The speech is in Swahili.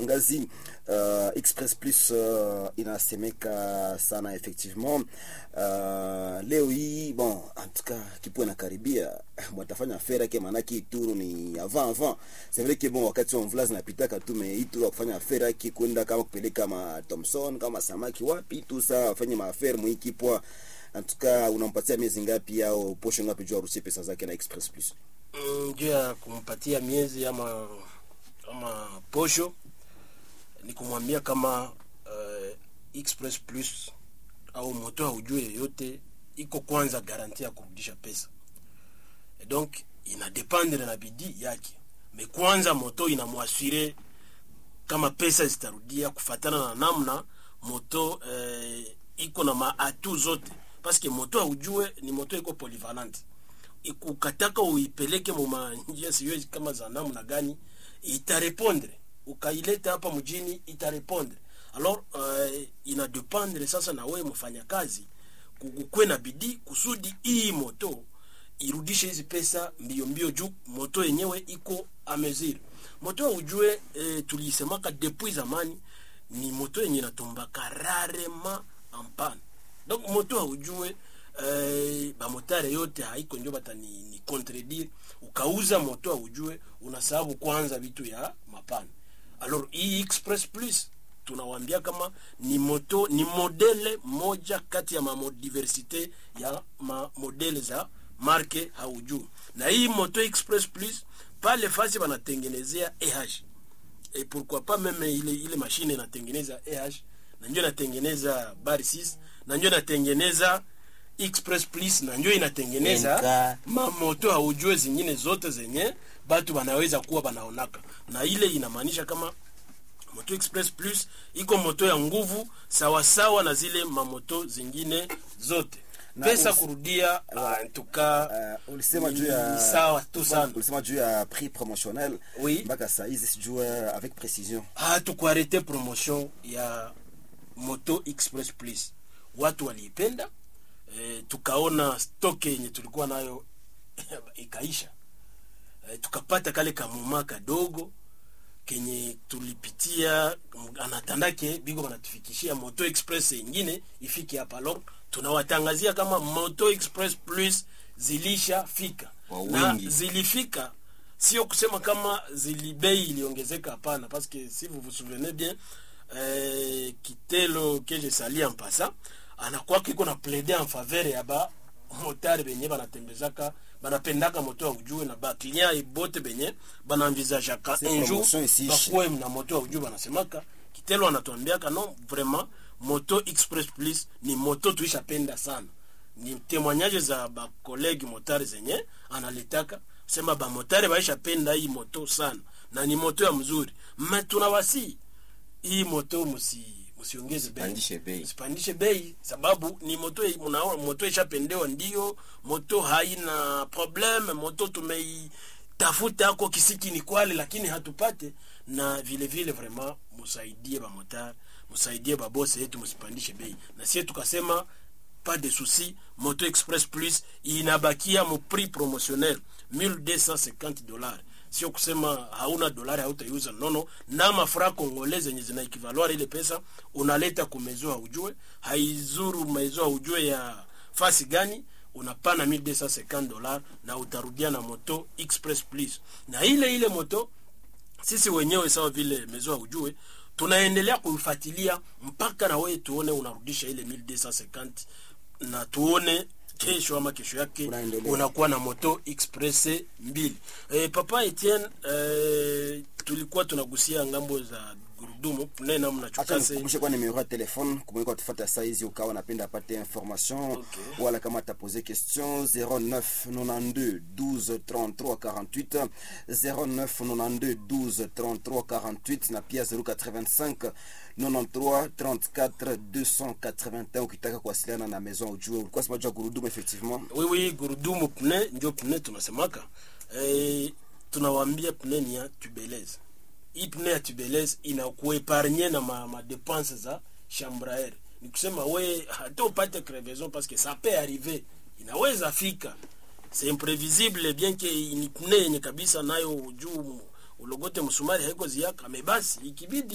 Luangazi. Uh, Express Plus uh, inasemeka sana effectivement. Uh, leo hii bon, en tout cas kipo nakaribia mwatafanya affaire yake, maanake ituru ni avant avant. C'est vrai que bon, wakati wa mvula zinapitaka tu, me ituru kufanya affaire yake kwenda kama kupeleka ma Thomson kama samaki wapi tu, saa afanye maaffaire mwikipwa en tout cas unampatia miezi ngapi au posho ngapi juu aruhusie pesa zake na Express Plus? Mm, juu ya kumpatia miezi ama ama posho ni kumwambia kama uh, Express Plus au moto haujue yoyote iko kwanza garanti ya kurudisha pesa Et donc ina dependre na bidii yake me kwanza moto inamwasire kama pesa zitarudia kufatana na namna moto eh, iko na maatu zote paske moto haujue ni moto iko polyvalent ukataka uipeleke muma njia siyo kama za namna gani itarepondre ukaileta hapa mjini itarepondre alors uh, ina dependre sasa na wewe mfanyakazi kukwe na bidii kusudi hii moto irudishe hizi pesa mbio mbio juu moto yenyewe iko ameziri moto ujue e, tuliisemaka depuis zamani ni moto yenye inatombaka rarema ampana donc moto haujue eh, bamotare yote haiko njo batani ni contredire ukauza moto haujue unasababu kwanza vitu ya mapana alors hii express plus tunawambia kama ni moto ni modele moja kati ya mamodiversite ya mamodele za marke haujuu na hii moto express plus pale fasi banatengenezea eh et pourquoi pas meme ile ile mashine inatengeneza eh na ndio inatengeneza bar 6 na ndio inatengeneza express plus na ndio inatengeneza Enka. mamoto haujue zingine zote zenye batu wanaweza kuwa banaonaka na ile inamaanisha kama moto express plus iko moto ya nguvu sawasawa na zile mamoto zingine zote Na pesa usi- kurudia uh, ntuka Uh, ulisema juu ya sawa tu sana ulisema juu ya prix promotionnel Oui. mpaka saa hizi sijue avec précision hatukuarete promotion ya moto express plus watu waliipenda e, tukaona stoke yenye tulikuwa nayo ikaisha e, tukapata kale kamuma kadogo kenye tulipitia m- anatandake biko banatufikishia moto express ingine ifike hapa lor tunawatangazia kama moto express plus zilishafika Kwa na wingi. zilifika sio kusema kama zili bei iliongezeka hapana parce que si vous vous souvenez bien eh, kitelo que je sali en passant anakuwa kiko na plaider en faveur ya ba motari benye banatembezaka banapendaka moto ya ujue na ba client ibote benye banaenvisageaka C'est un jour promotion isiishe. bakuwe na moto ya ujue banasemaka kitelo anatuambiaka non vraiment moto express plus ni moto tuishapenda sana ni témoignage za bakolege motari zenye analitaka sema bamotari baishapenda hii moto sana na ni moto ya mzuri me tunawasi hii moto musi musiongeze bei Msipandishe bei. msipandishe bei sababu ni moto mnaona moto ishapendewa ndio moto haina probleme moto tumeitafuta ako kisiki ni kwale lakini hatupate na vile vile vraiment musaidie bamotari musaidie babose yetu musipandishe bei na sie tukasema pas de souci moto express plus inabakia mu prix promotionnel 1250 dollars sio kusema hauna dolari hautaiuza nono na mafra kongole zenye zina ekivaluar ile pesa unaleta kumezo haujue haizuru mezo haujue ya fasi gani unapana 1250 dollars na utarudia na moto express plus na ile ile moto sisi wenyewe sawa vile mezo haujue tunaendelea kuifuatilia mpaka na wewe tuone unarudisha ile 1250 na tuone kesho ama kesho yake Unaendelea. unakuwa na moto express mbili e, papa Etienne e, tulikuwa tunagusia ngambo za gurudumu pune namna acha chukase nikukumbushe kwa numero ya telefone kumweka tufata saizi ukawa napenda apate information Okay. wala kama atapose question 09 92 12 33 48 09 92 12 33 48 na pia 085 93 34 281 ukitaka kuwasiliana na maison ujue ulikuwa sema juu ya gurudumu effectivement wiwi gurudumu pne njo pne tunasemaka e, tunawaambia pne ni ya tubeleze hii pne ya tubeleze inakuepargne na ma, ma dépense za chambraer ni kusema we hata upate crevaison parce que ça peut arriver inaweza fika c'est imprévisible bien que ni pne yenye kabisa nayo juu ulogote msumari haiko ziaka mebasi ikibidi